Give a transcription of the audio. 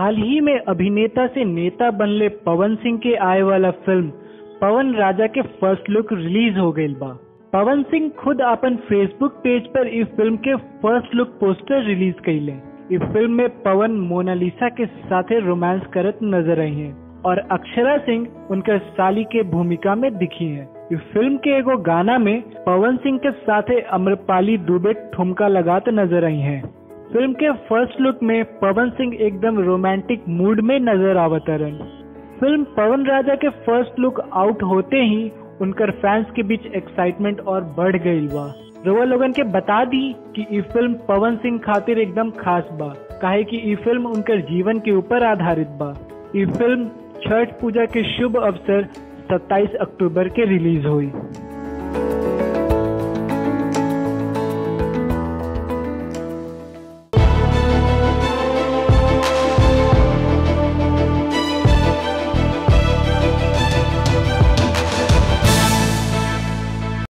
हाल ही में अभिनेता से नेता बनले पवन सिंह के आए वाला फिल्म पवन राजा के फर्स्ट लुक रिलीज हो गईल बा पवन सिंह खुद अपन फेसबुक पेज पर इस फिल्म के फर्स्ट लुक पोस्टर रिलीज कैले इस फिल्म में पवन मोनालिसा के साथे रोमांस करत नजर आई हैं और अक्षरा सिंह उनकर साली के भूमिका में दिखी हैं इस फिल्म के एगो गाना में पवन सिंह के साथे अम्रपाली दुबे ठुमका लगाते नजर आई हैं फिल्म के फर्स्ट लुक में पवन सिंह एकदम रोमांटिक मूड में नजर आवतरन फिल्म पवन राजा के फर्स्ट लुक आउट होते ही उनकर फैंस के बीच एक्साइटमेंट और बढ़ गई बा रोवा लोगन के बता दी कि ई फिल्म पवन सिंह खातिर एकदम खास बा काहे कि ई फिल्म उनकर जीवन के ऊपर आधारित बा ई फिल्म छठ पूजा के शुभ अवसर 27 अक्टूबर के रिलीज हुई